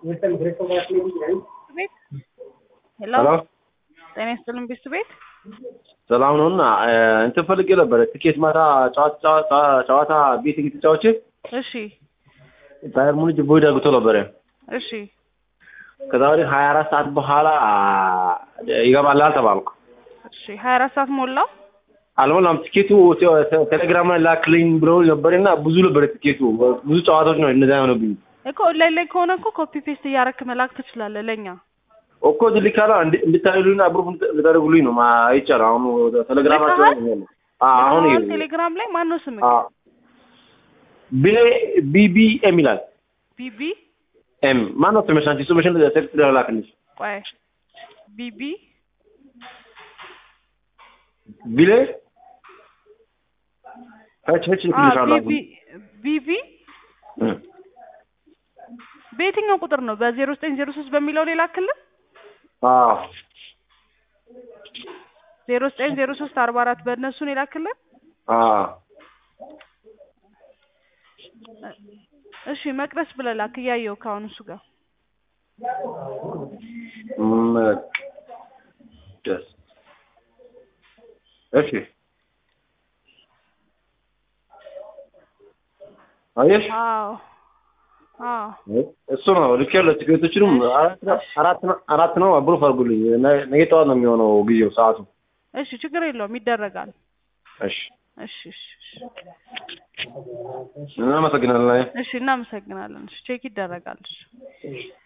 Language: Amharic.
ቤት ሄሎ ሄሎ ጤና ይስጥልን ቤት ቤት ሰላም ነው። እና እንትን ፈልጌ ነበረ ትኬት ማታ ጨዋታ ጨዋታ ቤት ተጫዋች እሺ ባየር ሙኒክ ቦይድ አግብቶ ነበረ። እሺ ከዛ ወዲህ ሀያ አራት ሰዓት በኋላ ይገባላል ተባልኩ። እሺ ሀያ አራት ሰዓት ሞላው አልሞላም። ትኬቱ ቴሌግራም ላይ ላክልኝ ብለው ነበርና ብዙ ነበረ ትኬቱ ብዙ ጨዋታዎች ነው እነዚያ የሆነብኝ እኮ ኦንላይን ላይ ከሆነ እኮ ኮፒ ፔስት እያረክ መላክ ትችላለህ ለእኛ እኮ ልካላ እንድታዩልኝ አብሮ ልታደርጉልኝ ነው አይቻልም። አሁን ቴሌግራማቸው አሁን ልከሃል? ቴሌግራም ላይ ማን ነው ስምህ ቢሌ ቢቢ ኤም ይላል ቢቢ ኤም ማን ነው ስምሽ? አንቺ ስምሽን ቴክስት ላክልሽ። ቆይ ቢቢ ቢሌ ሀች ሀች አ ልክልሻለሁ ቢቢ ቢቢ በየትኛው ቁጥር ነው በዜሮ ዘጠኝ ዜሮ ሶስት በሚለው ሌላ ክልል አዎ ዜሮ ዘጠኝ ዜሮ ሶስት አርባ አራት በእነሱን የላክልን አዎ እሺ መቅደስ ብለህ ላክ እያየሁ ከአሁን እሱ ጋር መቅደስ እሺ አየሽ አዎ አዎ እሱ ነው ልክ ያለው ትኬቶችንም አራት ነው አራት ነው አብሮ ፈርጉልኝ ነገ ጠዋት ነው የሚሆነው ጊዜው ሰዓቱ እሺ ችግር የለውም ይደረጋል እሺ እሺ እሺ እሺ እናመሰግናለን እሺ እናመሰግናለን እሺ ቼክ ይደረጋል እሺ